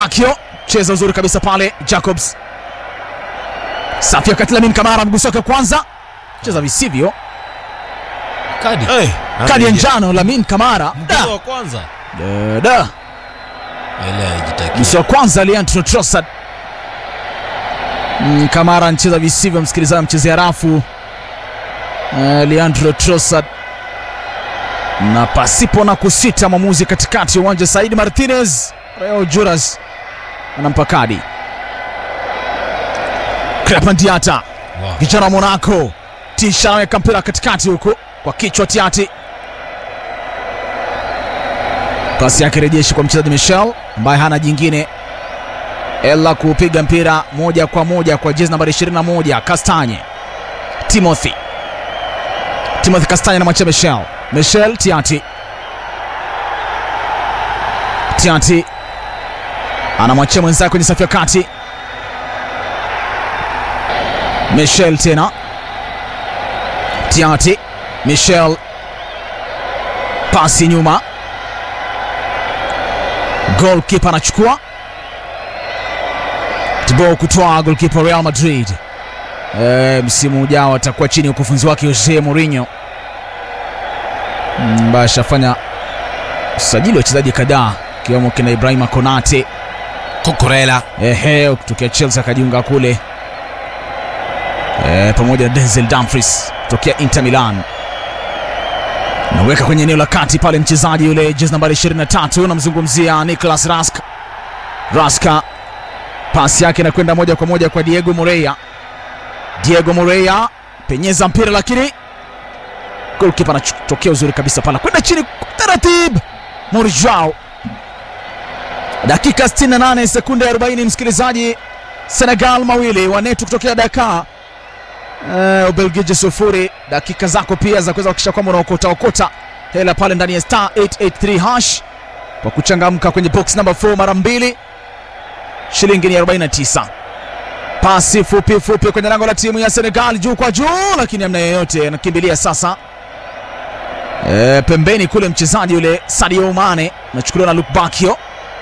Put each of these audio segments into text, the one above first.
Akio cheza uzuri kabisa pale Jacobs. Safi wakati Lamin Kamara mguso wake kwanza cheza visivyo, Kadi. Hey, kadi ya njano Lamin Kamara Mchezo wa kwanza. da, da. Ile haijitakia. Mguso wa kwanza Leandro Trossard. Mm, Kamara anacheza visivyo, msikilizaji, mchezea rafu uh, Leandro Trossard na pasipo na kusita, mwamuzi katikati ya uwanja Saidi Martinez Rayo Juras anampa kadi. Crepin Diata Wow. kijana wa Monaco tisha anaweka mpira katikati huku kwa kichwa Tiati, pasi yake rejeshi kwa mchezaji Michel ambaye hana jingine ela kupiga mpira moja kwa moja kwa jezi nambari 21 Kastanye Timothy Timothy Kastanye anamwachia Michel Michel Tiati Tiati anamwachia mwenzake kwenye safu ya kati Michel tena Tiati Michel pasi nyuma goalkeeper anachukua Thibaut Courtois goalkeeper Real Madrid e, msimu ujao atakuwa chini ya ukufunzi wake Jose Mourinho Mm, ambaye ashafanya usajili wa wachezaji kadhaa ikiwemo kina Ibrahima Konate Kokorela. ehe, kutokea Chelsea akajiunga kule e, pamoja na Denzel Dumfries kutokea Inter Milan. Naweka kwenye eneo la kati pale mchezaji yule jezi nambari 23, namzungumzia Nicolas Rask. Raska pasi yake inakwenda moja kwa moja kwa Diego Moreira. Diego Moreira penyeza mpira, lakini golkipa anatokea uzuri kabisa pale, kwenda chini kwa taratibu. Morijao dakika 68 sekunde 40, msikilizaji. Senegal mawili wanetu kutokea Dakar, uh, Ubelgiji sufuri. Dakika zako pia za kuweza kuhakikisha kwamba unaokota okota hela pale ndani ya star 883 hash kwa kuchangamka kwenye box number 4 mara mbili, shilingi ni 49. Pasi fupi fupi kwenye lango la timu ya Senegal, juu kwa juu, lakini amna yeyote anakimbilia sasa e, pembeni kule mchezaji yule Sadio Mane anachukuliwa na Luke Bakio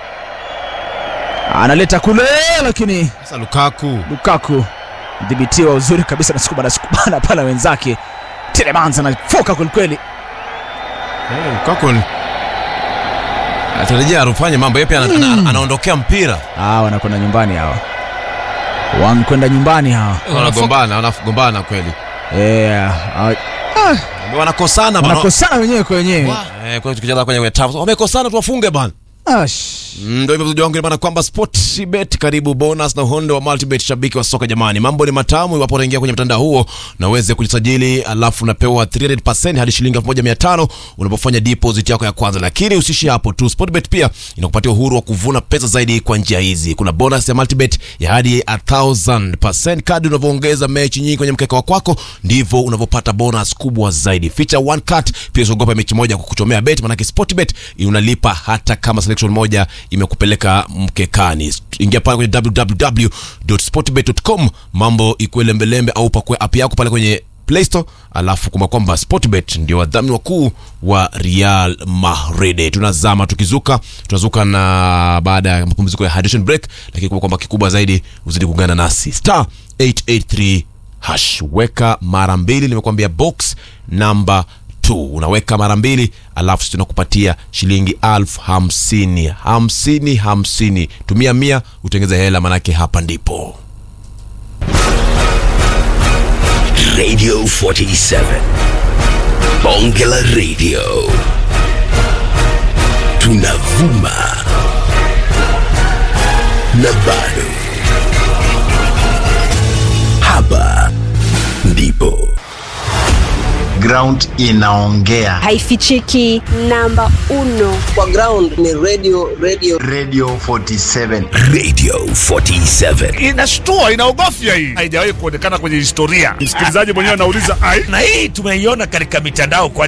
analeta kule, lakini Sasa Lukaku. Lukaku dhibitiwa uzuri kabisa na sukubana sukubana pala wenzake. Telemans anafoka kwelikweli. Hey, Lukaku ni- atarejea arufanye mambo yapi, ana, ana, anaondokea mpira, Ah, wanakwenda nyumbani hawa, wanakwenda nyumbani hawa. wanagombana, wanagombana kweli, Eh, ah, wanakosana bana. wanakosana wenyewe kwa wenyewe. Eh, kwa tukicheza kwenye kwenye tafu wamekosana, tuwafunge bana. Ash. Mm, Ndio hivyo mchezaji wangu ni bana kwamba Sportbet karibu bonus na uhondo wa Multibet shabiki wa soka jamani. Mambo ni matamu iwapo unaingia kwenye mtandao huo na uweze kujisajili alafu unapewa 300% hadi shilingi 1500 unapofanya deposit yako ya kwanza. Lakini usishi hapo tu. Sportbet pia inakupatia uhuru wa kuvuna pesa zaidi kwa njia hizi. Kuna bonus ya Multibet ya hadi 1000%. Kadri unavyoongeza mechi nyingi kwenye mkeka wa kwako ndivyo unavyopata bonus kubwa zaidi. Feature one cut pia usiogopa mechi moja kukuchomea bet, maanake Sportbet unalipa hata kama selection moja imekupeleka mkekani. Ingia pale kwenye www.sportbet.com, mambo ikuwe lembelembe, au pakue app yako pale kwenye Play Store, alafu kumbuka kwamba Sportbet ndio wadhamini wakuu wa Real Madrid. Tunazama tukizuka, tunazuka na baada ya mapumziko ya hydration break, lakini kumbuka kwamba kikubwa zaidi uzidi kuungana nasi star 883 hash, weka mara mbili, nimekuambia box namba 2 unaweka mara mbili, alafu sisi tunakupatia shilingi elfu hamsini hamsini hamsini. Tumia mia utengeze hela, manake hapa ndipo Radio 47. Bongela Radio. Tunavuma. Na bado. Hapa ndipo. ground inaongea haifichiki namba uno kwa ground ni radio radio radio 47 Radio 47. inashtua inaogofya hii haijawahi kuonekana kwenye historia msikilizaji mwenyewe anauliza ai na hii tumeiona katika mitandao kwa